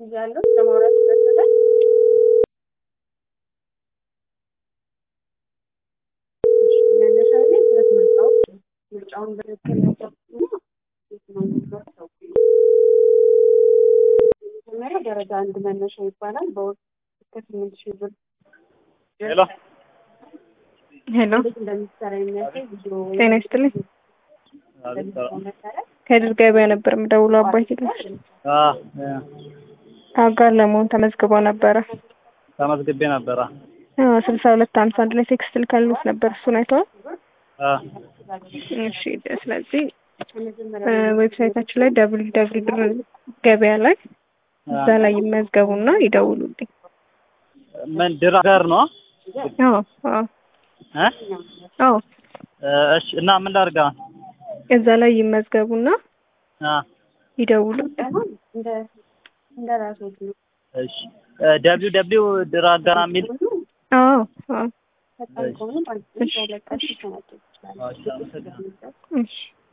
እያለሁ ለማውራት ይመስላል። መነሻ ላይ ሁለት ምርጫዎች ምርጫውን በትክክል ያሰብኩና የትኛውን ምርጫዎች ታውቁ መጀመሪያ ደረጃ አንድ መነሻ ይባላል። በወር እስከ ስምንት ሺህ ብር ሄሎ ሄሎ እንዴት እንደሚሰራ የሚያሳይ ቪዲዮ ጤና ይስጥልኝ። ከድር ገበያ ነበር የምደውለው። አባይ ትላል አጋር ለመሆን ተመዝግበው ነበረ። ተመዝግቤ ነበረ። ስልሳ ሁለት ሀምሳ አንድ ላይ ቴክስት ልከልዎት ነበር። እሱን አይተዋል? አ እሺ። ስለዚህ ዌብሳይታችን ላይ ደብል ደብል ድር ገበያ ላይ እዛ ላይ ይመዝገቡና ይደውሉልኝ። ምን ድር ጋር ነው? አዎ አዎ እ አዎ እሺ። እና ምን ላድርግ አሁን? እዛ ላይ ይመዝገቡና አ ይደውሉልኝ። እንደ እንደ ራሶት ነው። እሺ። ደብሊው ደብሊው ድር አጋራ የሚል አዎ አዎ ፈጣን ከሆኑ ባንክ ያለቃሽ ይሰናቸው ይችላል። እሺ፣ አመሰግናለሁ። እሺ